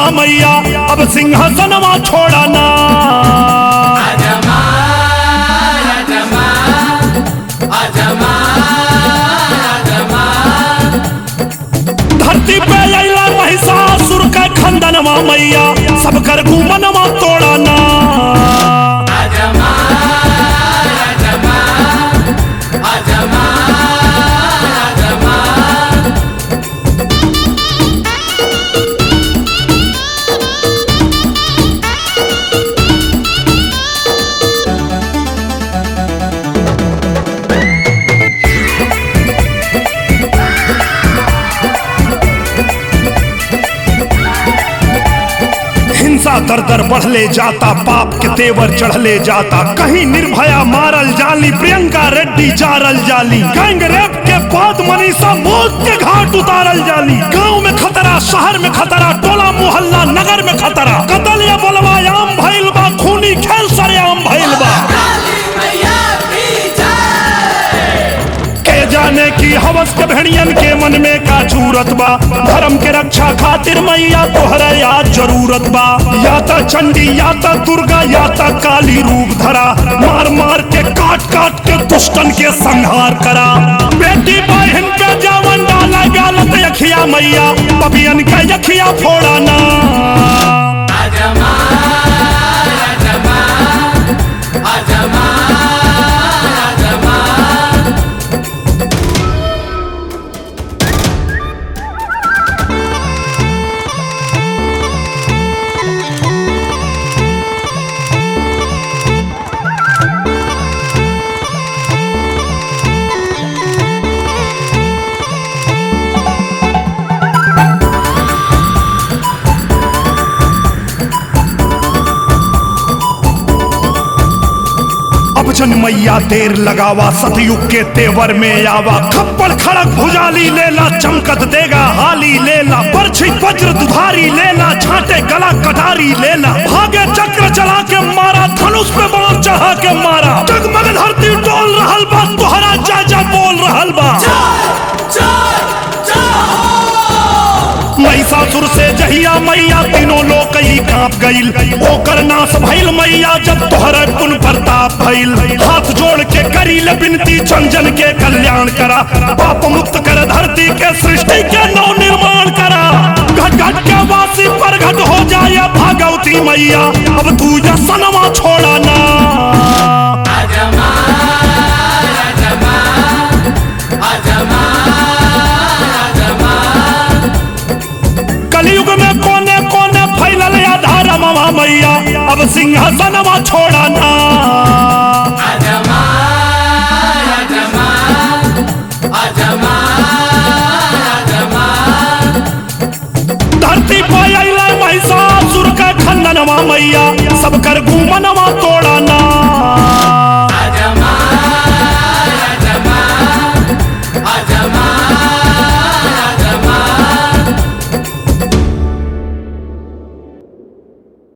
खंदनवा मैया अब सिंहासनवा छोड़ा ना धरती पे अला महिषासुर का खंदनवा मैया सब कर घूमनवा तोड़ा ना हिंसा दर दर बढ़ले जाता पाप के तेवर चढ़ले जाता कहीं निर्भया मारल जाली प्रियंका रेड्डी जारल जाली गैंग रेप के बाद मनीषा मौत के घाट उतारल जाली गांव में खतरा शहर में खतरा टोला मोहल्ला नगर में खतरा कतल या बलवा आम भइल बा खूनी खेल सरेआम भइल बा के जाने की हवस के भेड़ियन के मन में का जरूरत बा धर्म के रक्षा खातिर मैया तोहरा याद जरूरत बा या त चंडी या त दुर्गा या त काली रूप धरा मार मार के काट काट के दुष्टन के संहार करा बेटी बहन पे जवन डाला गालत यखिया मैया पपियन का यखिया फोड़ा ना अब जन मैया देर लगावा सतयुग के तेवर में आवा खप्पड़ खड़क भुजाली लेला चमकत देगा हाली लेला परछी वज्र दुधारी लेला छाटे गला कटारी लेला भागे चक्र चला के मारा धनुष पे बाण चढ़ा के मारा जगमग धरती डोल रहल बा तोहरा जा जा बोल रहल बा महिषासुर से जहिया मैया तीनों लोग ही कांप गईल ओकर नाश भइल मैया जब तोहर पुन प्रताप भइल हाथ जोड़ के करी ले बिनती जन जन के कल्याण करा पाप मुक्त कर धरती के सृष्टि के नव निर्माण करा घट घट के वासी पर घट हो जाए भागवती मैया अब तू ये सनमा छोड़ा ना कलयुग में कोने कोने फैलल आधार मवा मैया अब सिंहासनवा छोड़ा ना धरती पर अइला महिषासुर का खंडनवा मैया सब कर घूमनवा